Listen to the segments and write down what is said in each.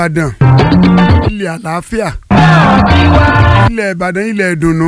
ìbàdàn ilẹ̀ àlàáfíà ilẹ̀ ìbàdàn ilẹ̀ ìdùnnú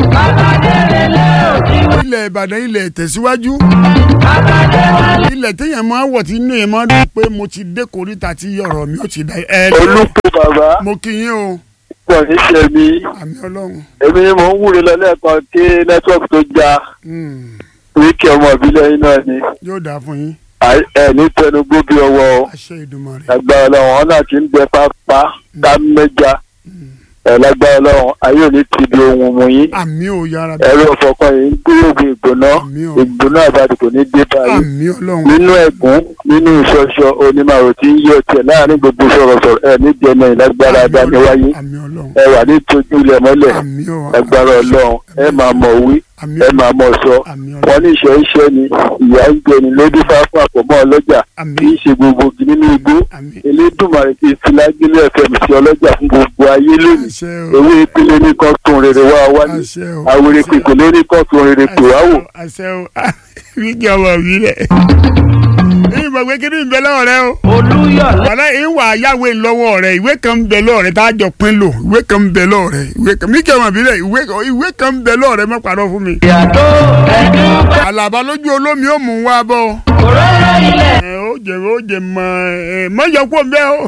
ilẹ̀ ìbàdàn ilẹ̀ ìtẹ̀síwájú ilẹ̀ téèyàn máa wọ̀ tí inú yẹn máa dùn pé mo ti dé koríta tí ọ̀rọ̀ mi ò ti dá ẹ olùkọ́ bàbá mo kí yín o pọ̀ níṣẹ́ mi àmì ọlọ́run èmi ni mò ń wúre lọ lẹ́ẹ̀kan kí nẹ́tíwọ́ọ̀kì tó já Hmm, wíkì ọmọ ìbílẹ̀ yín náà ni yóò dáa fún yín Àì- ẹ ní tẹnugbó bí ọwọ́ o àṣẹ Èdùmàrè lágbára ọlọ́run ọ̀nà tí ń gbẹ pápá ká mẹ́ja ẹ lágbára ọlọ́run ayé òní ti di ohun mu yín àmì ò yára bí ẹ̀rọ ọ̀fọ̀kan yìí ń gbúrògbé ìgbóná Àmín o. ìgbóná àbádì kò ní dé báyìí àmì ọlọ́run nínú ẹ̀gún nínú ìṣọṣọ onímọ̀ràn tí ń yọ tiẹ̀ láàrin gbogbo sọ̀rọ̀sọ̀rọ̀ ẹ̀ ní jẹ́nà ìlágbára adániwáyé àmì ọlọ́run ẹ wà ní tójú ilẹ̀ mọ́lẹ̀ àmì ò lágbára ọlọ́run ẹ máa mọ̀ wí àmì ẹ máa mọ̀ sọ àmì wọn ọlọ́run ní ìṣẹ́ iṣẹ́ ni ìyá ń jẹ ni lójú fáfún àpòmọ́ ọlọ́jà àmì kì í ṣe gbogbo igi nínú igbó àmì elédùnmarè ti fi lágílé ẹ̀fẹ̀mí sí ọlọ́jà fún gbogbo ayé lónìí àṣẹ o ewé ìpínlẹ̀ ní kan tún rere wá wá ní àṣẹ o àwòrán pèpè lórí kan tún rere pè wá wò àṣẹ o wíjì ọmọ mi rẹ èyí mọ̀ pé kí ni ìbẹ́ lọ́wọ́ rẹ o olúyọ̀lé wàlá ìwà ayáwé lọ́wọ́ rẹ ìwé kan ń bẹ lọ́wọ́ rẹ tá a jọ pín lò ìwé kan ń bẹ lọ́wọ́ rẹ ìwé kan mí kẹ́wọ̀n bí rẹ ìwé ìwé kan ń bẹ lọ́wọ́ rẹ mọ́ pàrọ̀ fún mi. ìyàtọ̀ ẹ̀dùn àlàbà lójú olómi ó mú wá bọ́ ọ. òróró ilẹ̀ ẹ ó jẹ ó jẹ mọ ẹ mọ yọ kó mbẹ o.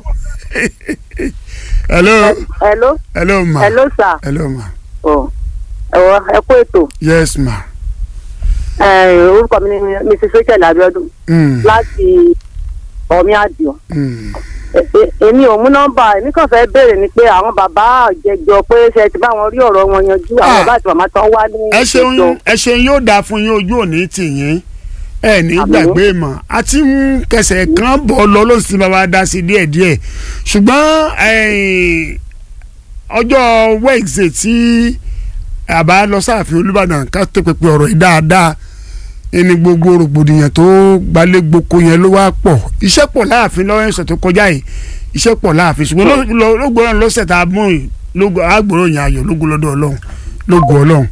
hello hello hello ma hello sir hello ma ọ ẹwọ ẹ kú ètò yes ma. ẹ, orúkọ mi ni mrs rachel abiodun Mm, láti ọmí àdìo mm. Ẹ- ẹ- èmi ò mú nọ́mbà èmi kàn fẹ́ béèrè ni pé àwọn bàbá àjẹjọ pé ṣe ti bá wọn rí ọ̀rọ̀ wọn yanjú àwọn Ah. bàbá àti màmá tán wá ní ẹ ṣeun ìjọ. ẹ ṣeun yóò dáa fún yín ojú òní tì yín ẹ ní Àmín. gbàgbé mọ́ a ti ń kẹsẹ̀ kan bọ̀ lọ ló sì bàbá dá sí díẹ̀díẹ̀ ṣùgbọ́n eh, ọjọ́ Wednesday tí àbá lọ sáàfin Olúbàdàn ká tó pèpè ọ̀rọ̀ yìí dáadáa ẹni gbogbo rògbòdìyàn tó gbalẹ̀ gboko yẹn ló wá pọ̀ iṣẹ́ pọ̀ láàfin lọ́wọ́ ẹ̀sọ̀ tó kọjá yìí iṣẹ́ pọ̀ láàfin ṣùgbọ́n ló- ló- lógbòrán lọ́sẹ̀ tá a mú yìí lógo- àgbòrò yẹn ayọ̀ lógo lọ́dọ̀ Ọlọ́run lógo Ọlọ́run.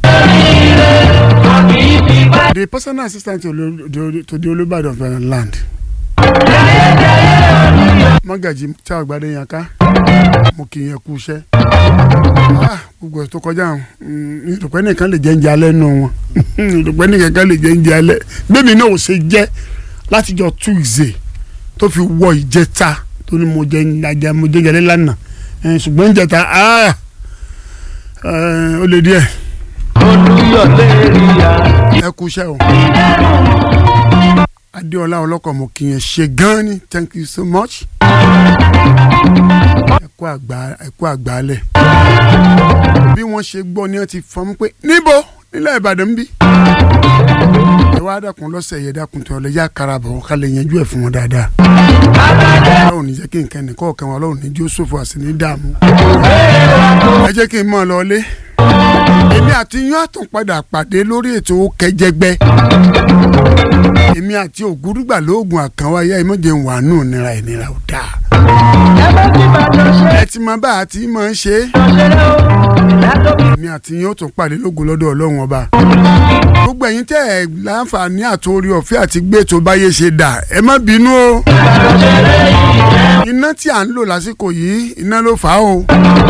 The personal assistant to, Olu- to, to the Olúbàdàn of Ibadan land. Mọ́gàjì tí àgbàdo yẹn ká mo kì í yẹn kú iṣẹ́. Ah, gbogbo ẹ̀ tó kọjá àwọn ìdùpẹ́ nìkan lè jẹ́ ń jẹ alẹ́ nù wọn ìdùpẹ́ nìkan kan lè jẹ́ ń jẹ alẹ́ bẹ́ẹ̀ni náà ò ṣe jẹ́ látijọ́ Tuesday tó fi wọ ìjẹta tó ní mo jẹ ajá mo jẹ jẹlẹ lánàá Eh, ṣùgbọ́n ìjẹta ah, eh, ó lè díẹ̀ olúyọ̀lé ríya ẹ kú iṣẹ́ o. Adéọlá ọlọ́kọ̀ mo kì í yẹn ṣe gan ni thank you so much. ẹ kú àgbà ẹ kú àgbálẹ̀. bí wọ́n ṣe gbọ́ ni wọ́n ti fọ́n mú pé níbo nílẹ̀ Ìbàdàn ń bí. ẹ wá dákun lọ́sẹ̀ yẹ dákun tó ọlẹ́ yá karabọ̀ ká lè yanjú ẹ̀ fún wọn dáadáa. ọlọ́run ní jẹ́ kí nǹkan nìkan ọ̀kan wọn ọlọ́run ní jósòfò àti ní dààmú. ẹ jẹ́ kí n mọ̀ ọ́ lọ́lé èmi àti yín àtún padà pàdé lórí ètò kẹjẹgbẹ èmi àti ògúrúgbà lóògùn àkànwáyá ìmọ̀jẹ̀ ń wà nù nira ìnira ò dáa ẹ bá ti bàjọ́ ṣe ẹ ti mọ bá a ti máa ń ṣe é ṣeré o látòkè èmi àti yín ó tún pàdé lógo lọ́dọ̀ ọlọ́run ọba gbogbo ẹ̀yin tẹ́ ẹ̀ láǹfààní àtòrí ọ̀fẹ́ àti gbé ètò báyé ṣe dà ẹ má bínú o iná tí à ń lò lásìkò yìí iná ló fà á o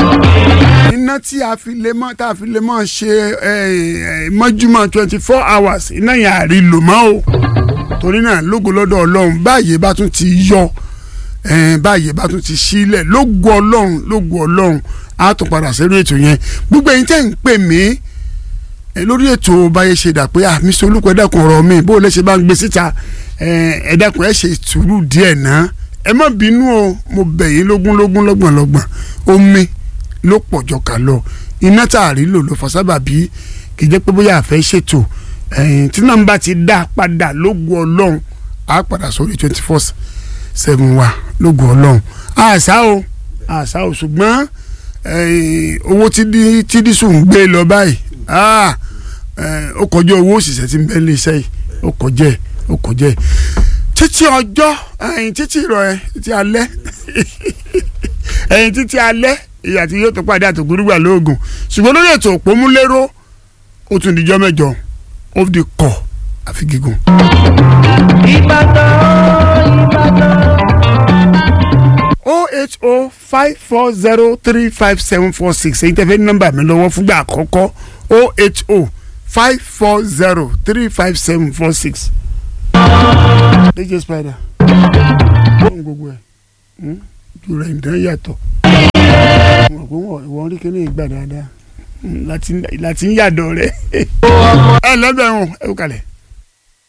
iná tí a fi lè mọ tá a fi lè mọ ṣe ẹ, ẹ, mọ́júmọ́ twenty four hours iná yẹn àrí lò mọ́ o torí náà lógo lọ́dọ̀ ọlọ́run báyìí bá tún ti yọ ẹ, báyìí bá tún ti sílẹ̀ lógo ọlọ́run lógo ọlọ́run á tún padà sẹ́nu ètò yẹn gbogbo ẹ̀yin tẹ́ ń pè mí ẹ, lórí ètò báyé ṣe dà pé àmì sọ olùkọ́ ẹ̀dàkùn ọ̀rọ̀ mi bó o lè ṣe bá ń gbé síta ẹ, ẹ̀dàkùn ẹ̀ ṣe sùúrù díẹ̀ náà ẹ má bínú o mo bẹ̀ yín lógún lógún lọ́gbọ̀n lọ́gbọ̀n omi ló pọ̀ jọ kà lọ iná tá a rí lò ló fọ sábà bí kì í jẹ́ pé bóyá àfẹ́ ṣètò ẹ̀yìn tí nọ́mbà ti dá padà lógun ọlọ́run á padà sórí twenty four seven wa lógun ọlọ́run àṣà o àṣà o ṣùgbọ́n ẹ̀yìn owó tí dí- tí dísù ń gbé lọ báyìí ah, ẹ̀, ó kọjá owó òṣìṣẹ́ tí ń bẹ ní iṣẹ́ yìí ó kọjá ẹ̀ ó kọjá ẹ̀ títí ọjọ́ ẹ̀yìn títí ìrọ̀ ẹ̀ títí alẹ́ ẹ̀yìn títí alẹ́ ìyá tí yóò tó pàdé àtòkúrúgbà lóògùn ṣùgbọ́n lórí ètò òpómúléró ó tún dijọ́ mẹ́jọ ó di kọ̀ àfi gígùn. ìbàdàn ìbàdàn. o eight oh five four zero three five seven four six èyí tẹ́ fẹ́ ní nọ́mbà mi lọ́wọ́ fúngbà àkọ́kọ́ oh eight oh five four zero three five seven four six. dj spider fóun gbogbo ẹ̀ ju rẹ̀ ǹdán yàtọ̀ wọn kò wọ́n ìwọ́n rí kíní ìgbà dáadáa láti ń yàdọ̀ rẹ̀ ẹ lọ́bẹ̀ wọn ẹ kú kalẹ̀.